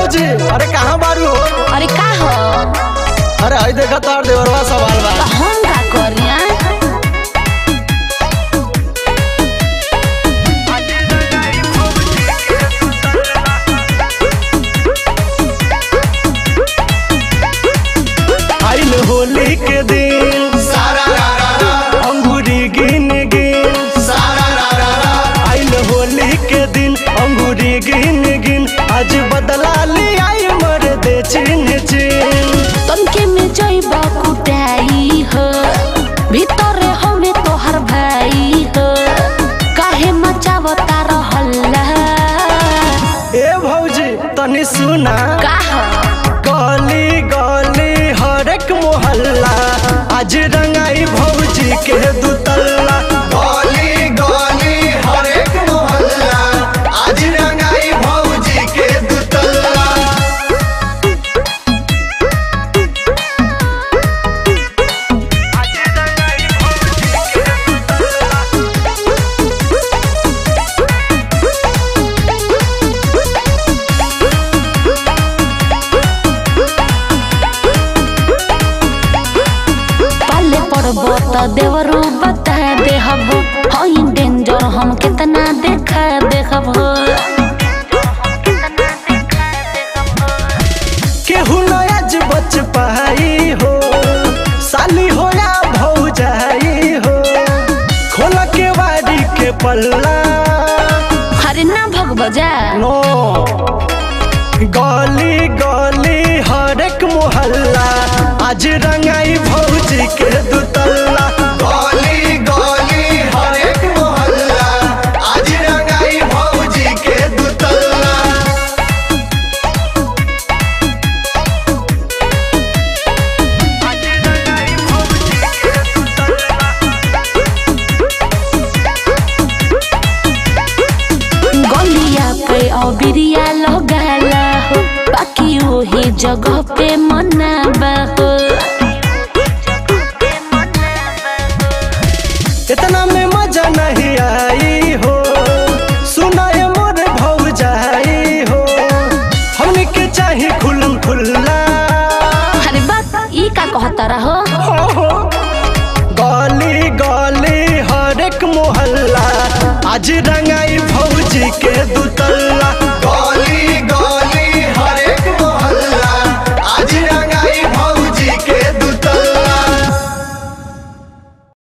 भौजी अरे कहाँ बारू हो अरे का हो अरे हई देखा तार देवरवा सवाल बा तो हम का करिया आइल होली के दिन अंगूरी गिन गिन आइल होली के दिन अंगूरी गिन गिन आज बदला ले आई मर दे चिन चिन तनके में जइब कुटाई हो भीतरे हवे तोहर भाई हो काहे मचावता रहल्ला ए भौजी तनी सुना का हो गली गली हरेक मोहल्ला आज रंगाई भौजी के दुतल्ला गली गली हरेक मोहल्ला आज रंगाई भौजी के दुतल्ला पाले पड़बो त देवरू बता देहब हई डेंजर हम कितना देखा देखब केहू न आज बच पाई हो साली हो या भौजाई हो खोल के बारी के पल्ला अरे ना भग बजा नो गली गली हरेक मोहल्ला आज रंगाई भौजी के दुतल्ला गली गली हरेक मोहल्ला आज रंगाई भौजी के दुतल्ला गलिया पे अबिरिया लगाला हो बाकी वही जगह पे मनाबा हो इतना में मजा नहीं आई हो सुनाए मोर भौजाई हो हमने के चाही खुलम खुल्ला अरे बात ई का कहता रहो हो हो। गली गली हरेक मोहल्ला आज रंगाई भौजी के दुतल्ला